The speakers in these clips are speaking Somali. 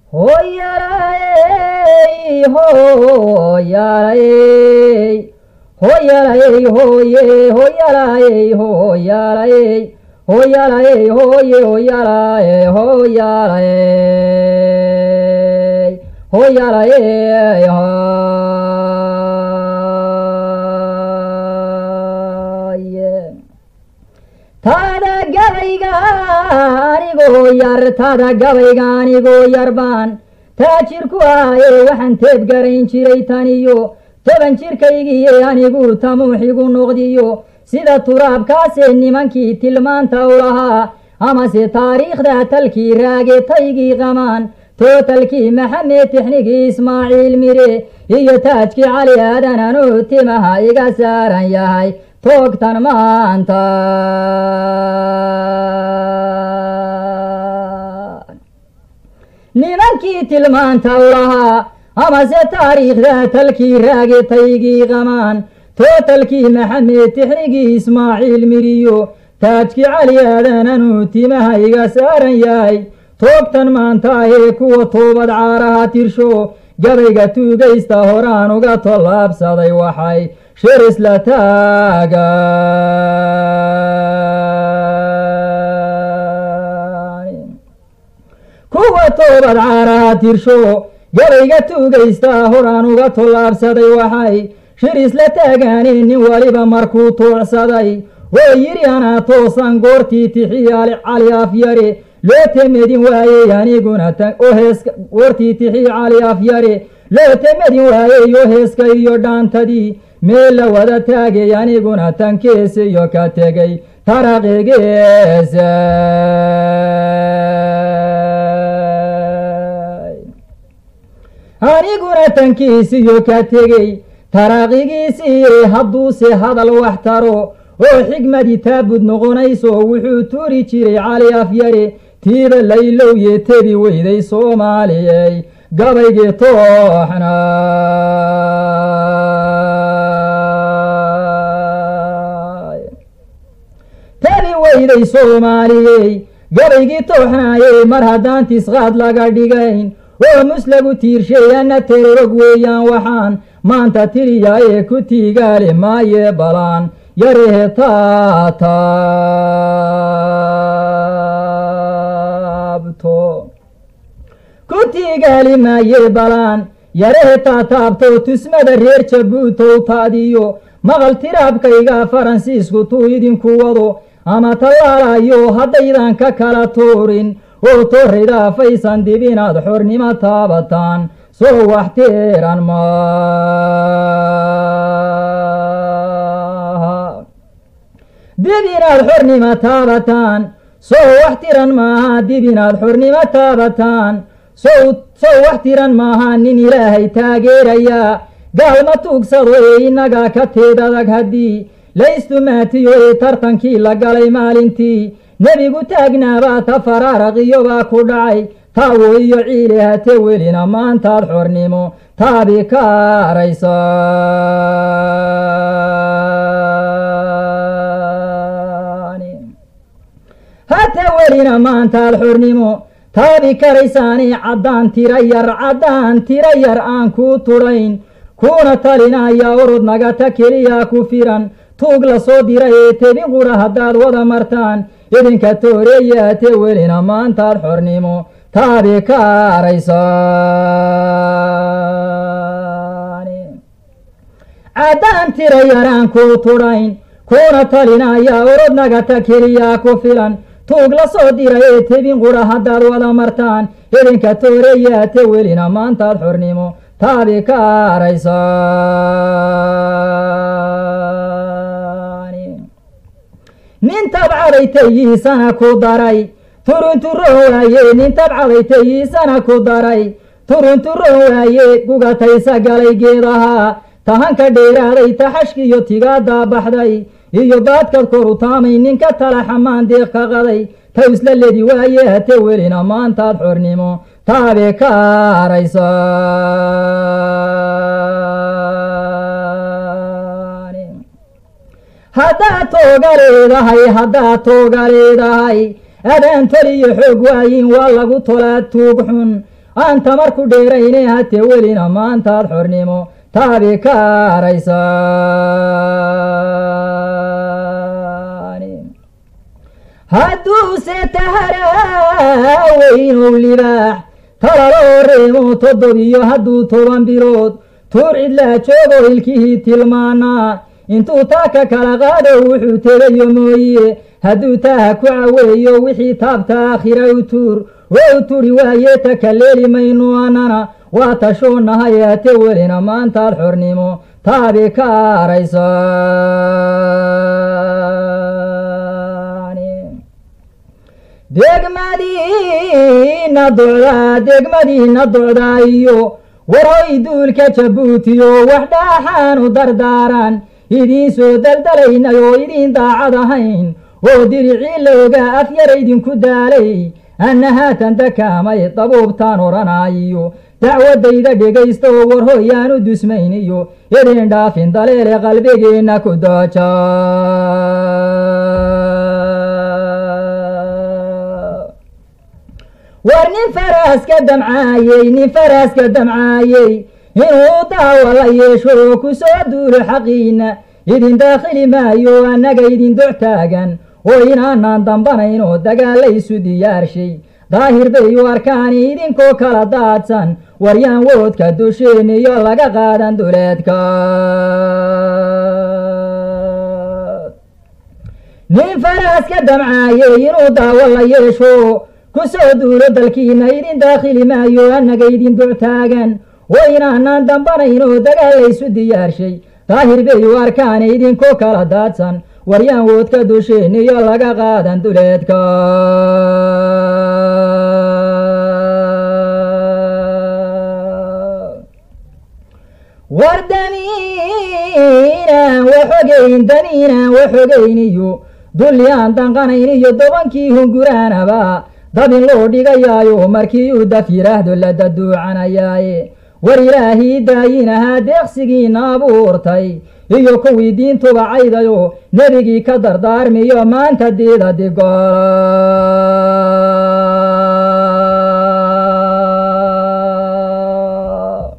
hooyalay hooyalay hooyalay hooye hooyalay hooyalay hooyalay hooye hooyalay hooyalay hooyalay hooye taada gabayga anigoo yar taada gabayga anigoo yar baan taajirku ahaye waxaan teeb garayn jiray taniyo toban jirkaygiiye anigu tamuuxigu noqdiyo sida turaabkaasee nimankii tilmaanta u lahaa amase taariikhda talkii raagetaygii qamaan tootalkii maxamed tixnigii ismaaciil mire iyo taajkii cali aadan anuu timaha iga saaran yahay toogtan maanta nimankii tilmaanta u lahaa amase taariikhda talkii raagetaygii qamaan tootalkii maxamed tixnigii ismaaciil miriyo taajkii cali aadan anuu timaha iga saaran yahay toogtan maanta ahee kuwa toobad caaraha tirsho gabayga tuugaysta horaan uga tollaabsaday waxay shir isla taagaan kuwa toobad caaraha tirsho gabayga tuugaysta horaan uga tollaabsaday waxay shir isla taagaaneen nin waliba markuu tuucsaday oo yidhi anaa toosan goortii tixii cali afyare loo temedin waayey aniguna goortii tixii cali afyare loo temedin waayey oo heeska iyo dhaantadii meel la wada taagay aniguna tankees iyo ka tegay taraqigeesa aniguna tankiisiyo ka tegey taraaqigiisiiye hadduuse hadal wax taro oo xigmadii taabud noqonayso wuxuu tuuri jiray cali afyare tiiba laylowye tebi weyday soomaaliyey gabaygii tooxna tebi weyday soomaaliyey gabaygii tooxnaayey mar haddaan tisqaad laga dhigayn oo muslagu tiirsheeyanna terorog weeyaan waxaan maanta tiriyaye ku tiigaali maaye balaan yarehe taataabto ku tiigaali maaye balaan yarehe taataabto tusmada reer jabuutow taadiyo maqal tiraabkayga faransiisku tuu idinku wado ama tallaalayo haddaydan ka kala tuurin oo torrayda faysan dib inaad xornimo taabataan soo wax tiran maaha dib inaad xornimo taabataan sow wax tiran maaha dib inaad xornimo taabataan sow sow wax tiran maaha nin ilaahay taageeraya gaalma tuugsado ee innaga ka teed adag haddii laystumaatiyo ee tartankii la galay maalintii nebigu taagnaabaa ta faraaraqiyobaa ku dhacay taawo iyo ciili hate welina maantaad xornimo taabi ka araysaani hate welina maantaad xornimo taabi karaysaani caddaan tira yar caddaan tira yar aan kuu tudhayn kuuna talinaya orod nagata keliya ku firan tuug la soo diray ee tebin qudha haddaad wada martaan idinka tooreeyaate welina maantaad xornimo taabi ka araysaani caddaan tira yaraan kuu tudhayn kuuna talinaya orod nagata keliya ku filan tuug la soo diray ee tebin qudha haddaad wada martaan idinka tooreeyaate welina maantaad xornimo taabi ka araysaani nin tabcaday tayiisana ku daray turunturon waaye nin tabcaday tayiisana ku daray turunturon waaye gugataysa galay geedahaa tahanka dheeraaday taxashkiiyo tigaadaa baxday iyo baadkad koru taamay ninka tala xamaan deeq ka qaday ta isla ledi waaye hate welina maantaad xornimo taabe ka araysaani haddaad tooga leedahay haddaad tooga leedahay adaan toliyo xoog waayin waa lagu tolaa tuug xun aan tamar ku dheerayne hatee welina maantaad xornimo taabi ka araysaan hadduuse taharaaweynuu libaax talaloo reemo toddobiyo hadduu toban bilood tuur cidlaa joogo ilkihii tilmaanaa intuu taaka kala qaado wuxuu tegayo mooye hadduu taaha ku caweeyo wixii taabta aakhira u tuur waa u turi waaye takaleeli maynu annana waa tashoonahay ate welina maantaad xornimo taabi ka araysaan degmadiina docdaa degmadiina docdaa iyo waroy duulka jabuutiyo wax dhaaxaanu dardaaran idiin soo daldalaynay oo idiin daacad ahayn oo diricii looga afyara idinku daalay anna haatan dakaamay dabuubtaan odhanaayiyo dacwadayda dhegaysta oo war hoyaanu dusmayniyo idin dhaafin daleele qalbigeenna ku dooja war nin faraaska damcaayey nin faraaska damcaayey inuu daawa la yeesho oo ku soo duulo xaqiina idin daakhili maayo annaga idin doc taagan oo inaanaan dambanayn oo dagaalaysu diyaarshay daahir bay u arkaani idinkoo kala daadsan waryaan woodka dusheeniyo laga qaadan duleedka nin faraaska damcaayey inuu daawo la yeesho ku soo duulo dalkiina idin daakhili maayo annaga idin doc taagan oo inaanaan dambanayn oo dagaalaysu diyaarshay daahir bay u arkaani idinkoo kala daadsan waryaan woodka dusheeniyo laga qaadan duleedka war damiinaan waxogayn damiinaan waxogayniyo dulli aan danqanayn iyo dobankii hunguraanaba dabin loo dhigayaayo markii uu daf yidhaahdo la daduucanayaaye war ilaahii daayin ahaa deeqsigiina abuurtay iyo kuwii diintuba caydayo nebigii ka dardaarmiyo maanta diida digola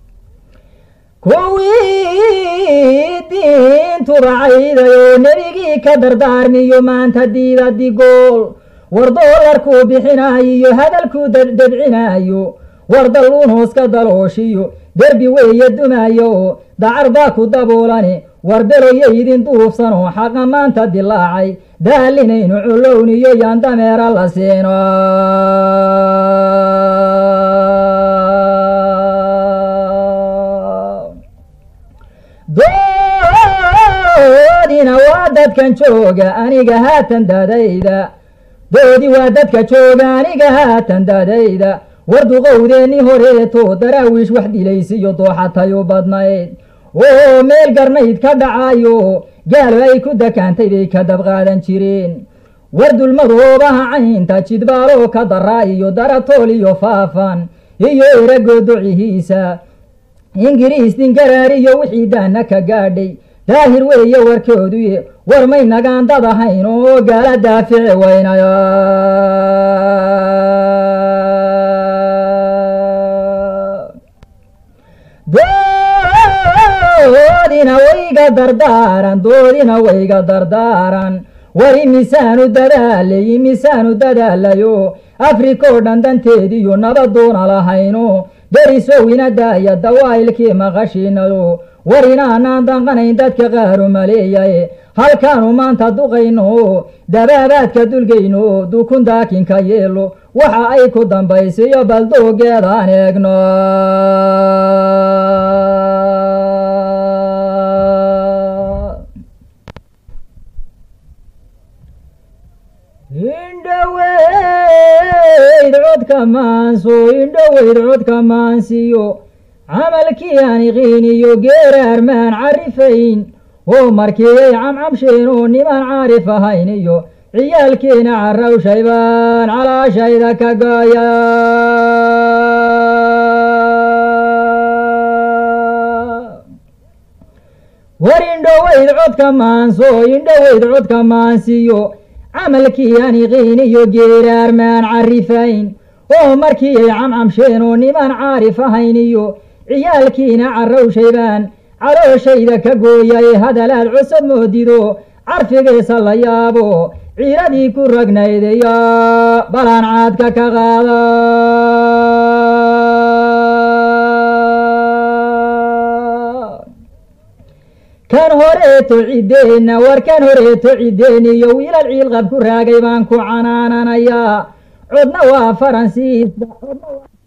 kuwii diintuba caydayo nebigii ka dardaarmiyo maanta diida digool war doolarkuu bixinaayo hadalkuu debcinaayo war dalluun hoos ka dalooshiyo derbi weeye dumaayo oo dacar baa ku daboolane war beloya idin duufsan oo xaqa maanta dilaacay daalinaynu culowniyo yaan dameera la siino doodina waa dadkan jooga aniga haatan dadayda doodi waa dadka jooga aniga haatan dadayda war duqowdeennii horeeto daraawiish wax dilaysiyo dooxatay u badnayd oo meel garnayd ka dhacayo gaalo ay ku dakaantay bay ka dabqaadan jireen war dulmadoobaha caynta jidbaaloo ka daraa iyo daratool iyo faafan iyo erago docihiisa ingiriis dingaraar iyo wixii daana ka gaadhay daahir weeye warkooduye war may nagaan dad ahayn oo gaala daafici weynaya doodina wayga dardaaran doodina wayga dardaaran war imisaanu dadaalay imisaanu dadaalayo afrikoo dhan danteediyo nabaduuna lahayno derisow ina daaya dawaa'ilkii maqashiinayo war inaanaan danqanayn dadka qaaru maleeyaye halkaanu maanta duqayno dabaabaadka dulgayno dukun daakinka yeelo waxa ay ku dambaysiyo baldoogeedaan eegno indhoweyd codka maanso indhoweyd codka maansiyo camalkii aan iqiiniyo geeraarmaan carifayn oo markiiyay camcamsheen oo nimaan caarif ahayn iyo ciyaalkiina carrawshay baan calaashayda ka gooya war indhoweyd codka maanso indhoweyd codka maansiyo camalkii aan iqiiniyo geeraarmaan carifayn oo markii ay camcamsheen oo niman caarif ahayn iyo ciyaalkiina carrowshaybaan calooshayda ka gooyay hadalaad cusub moodido carfigiisa la yaabo ciiradii ku ragnaydayo balaan caadka ka qaada kan horeeto ciddeenna war kan horeeto ciddeen iyo wiilal ciilqab ku raagay baan ku canaananayaa codna waa faransiis